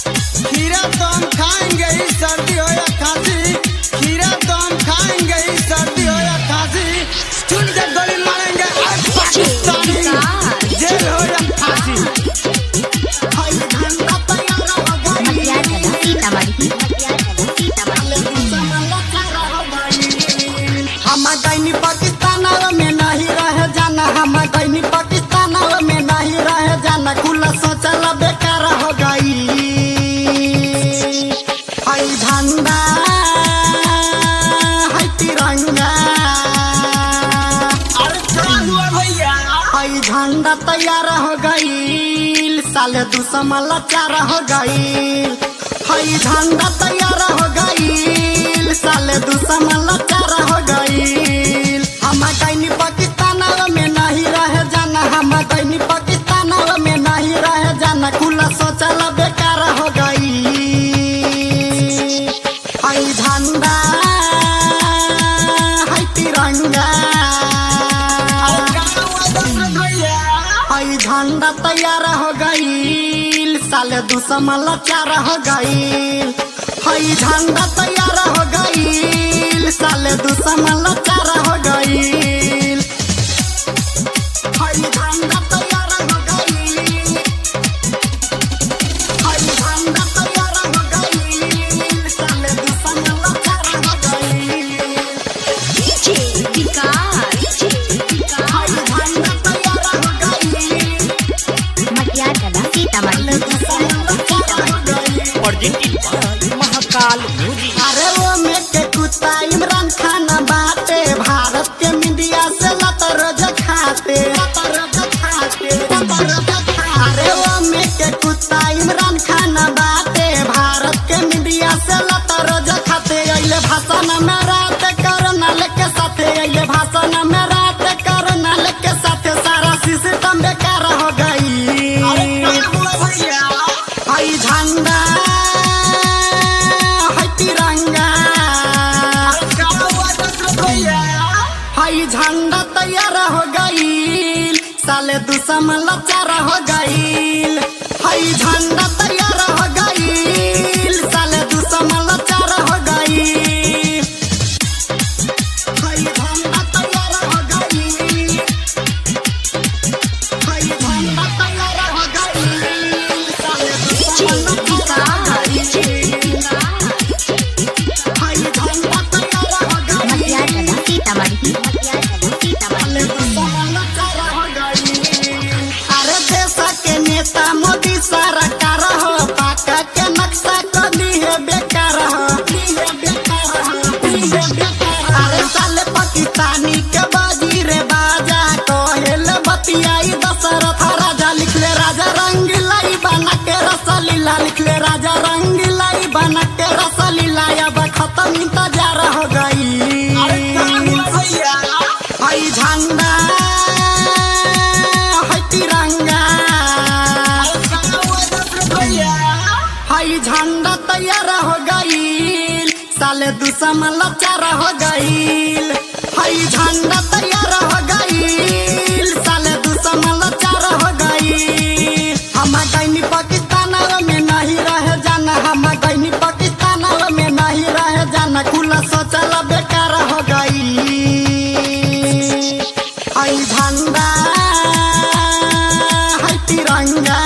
खीरा तो हम खाएंगे ही सर्दी हो या खांसी खीरा तो हम खाएंगे ही सर्दी हो या खांसी चुन के गोली मारेंगे आज पाकिस्तानी जेल हो या फांसी हई झंडा तैयार हो गई मटियार कला सीतामढ़ी मटियार कला सीतामढ़ी हम गईनी पाकिस्तान में नहीं रह जाना हम गईनी पाकिस्तान में नहीं रह जाना खुला सोचल बेकार हो गई हई झंडा हई तिरंगा अरे क्या हुआ भैया हई झंडा तैयार हो गई साले दुश्मन लाचार हो गई हई झंडा तैयार हो गई साले दुश्मन लाचार हो गई हम गईनी पाकिस्तान में नहीं रह जाना हम गईनी पाकिस्तान में नहीं रह जाना खुला सोचल बेकार हो गई हई झंडा हई तिरंगा क्या हुआ दशरथ भैया हई झंडा तैयार हो गई साले दुश्मन लाचार हो गई हई झंडा तैयार हो गई साले दुश्मन लाचार हो गई हई झंडा तैयार हो गई हई झंडा तैयार हो गई साले दुश्मन लाचार हो गई विकास हई झंडा तैयार हो गई Matiyar Kala Sitamarhi presented by Mahakal music अरे वो में के कुत्ता इमरान खान बाटे भारत के मीडिया से लतर खाते अरे वो में के कुत्ता इमरान खान बाटे भारत के मीडिया से लतर खाते अइले भाषण में रात करना लेके साथे अइले भाषण में रात करना लेके साथे सारा सिस्टम बेकार हो गई हुआ भैया हई झंडा हई तिरंगा क्या हुआ दशरथ भैया हई झंडा तैयार हो गई साले दुश्मन लाचार हो गई हई झंडा तैयार हो गई साले दुश्मन लाचार हो गई हई झंडा तैयार हो गई हई झंडा तैयार हो गई साले दुश्मन लाचार हो गई हई झंडा तैयार हो गई मटियार कला सीतामढ़ी मटियार कला सीतामढ़ी अरे देश के नेता मोदी सरकार हो पाका के नक्शा कदी है बेकार हो अरे साले पाकिस्तानी के बाजी रे बाजा कोहेल बतियाई दशरथ राजा लिखले राजा रंगीलाई बना के रसलीला लिखले राजा रंगीलाई बना के रसलीला अब खत्म इंतजार हो गई भैया हई झंडा हई तिरंगा भैया हई झंडा तैयार हो गई साले दुश्मन लाचार हो गई हई झंडा तैयार हो गई साले दुश्मन लाचार हो गई हम गईनी पाकिस्तान में नहीं रह जाना हम गईनी पाकिस्तान में नहीं रह जाना खुला सोचल बेकार हो गई हई झंडा हई तिरंगा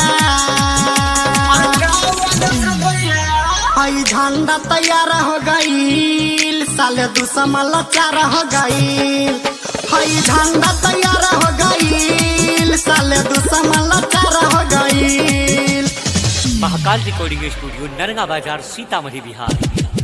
हई झंडा तैयार हो गई साले दुश्मन लाचार हो गई हई झंडा तैयार हो गई साले दुश्मन लाचार हो गई महाकाल रिकॉर्डिंग स्टूडियो नरगा बाजार सीतामढ़ी बिहार